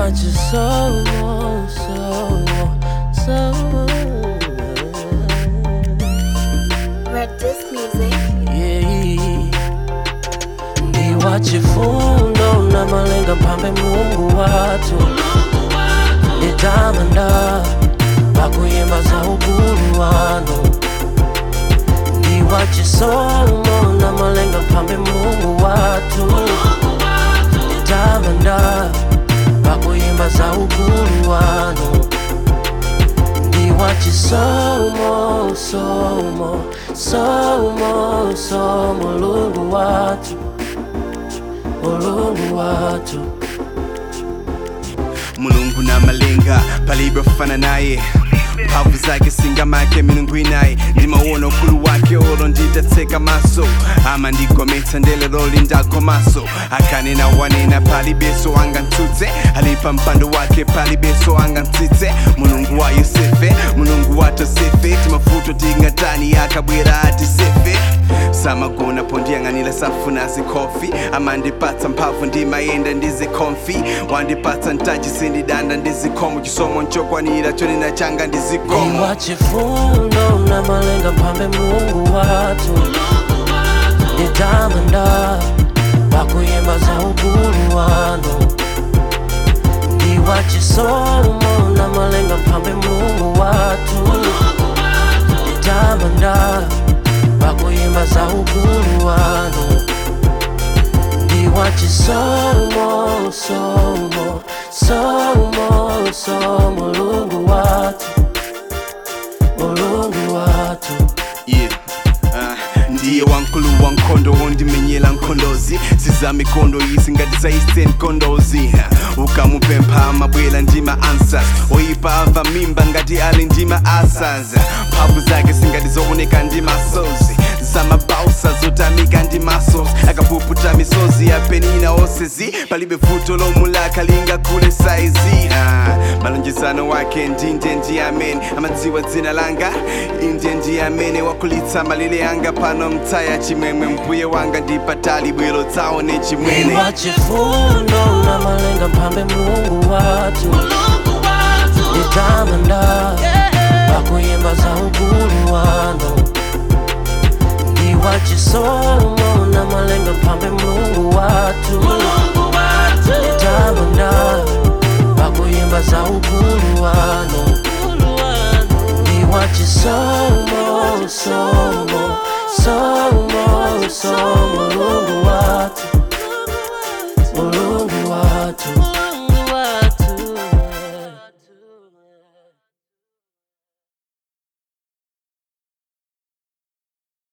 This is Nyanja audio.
wachisomo somo somo Red Disc Music. yeah. Ni wachifundo na malenga mpambe Mungu watu nitamanda pakuyimba za ukulu wanu Ni wachisomo na malenga mpambe Mungu watu nitamanda pakuyimba za ukulu wanu Ni wachisomo somo somo somo lungu watu ulungu watu mulungu na malenga palivyofana naye mpavu zake singamake milungu inaye ndimauona ukulu wake olo nditateka maso ama ndikometa ndelero lindako maso akanena wanena palibeso anga ntutse alipa mpando wake palibeso anga ntitse mulungu wa yosefe mulungu wa tosefe timafuto tingatani akabwera atisefe samagona pondiyang'anira safuna zikofi amandipatsa mphamvu ndimayenda ndizikomfi wandipatsa ntaji sindidanda ndizikomo chisomo nchokwanira chonena changa ndizikomo Iwa chifundo na malenga mpambe Mungu watu nitamanda pakuyimba za ukulu wanu Iwa chisomo na malenga mpambe Mungu watu nitamanda pakuyimba za ukulu wanu Iwa chisomo somo somo somo lungu watu ulungu watu Yeah. Ah, ndiye wankulu wa nkhondo wondimenyera nkhondozi sizamikondo izi ngati za eastern kondozi Ha, ukamupempha amabwera ndima answers oyipa ava mimba ngati ali ndima asas mphamvu zake singati zooneka ndi masozi zamabausa zotamika ndi masos akapuputa misozi ya penina osezi palibe vuto lomulaka linga kule saizi ah, malonjezano wake ndinde ndi amene amadziwa dzina langa inde ndi amene wakulitsa malire anga pano mtaya chimwemwe mbuye wanga ndipatali bwero tsaone chimwene Iwa chifundo na malenga mpambe Mungu watu nitamanda pakuyimba za ukulu wanu Iwa chisomo na malenga mpambe Mungu watu nitamanda pakuyimba za ukulu wanu Iwa chisomo somo somo somo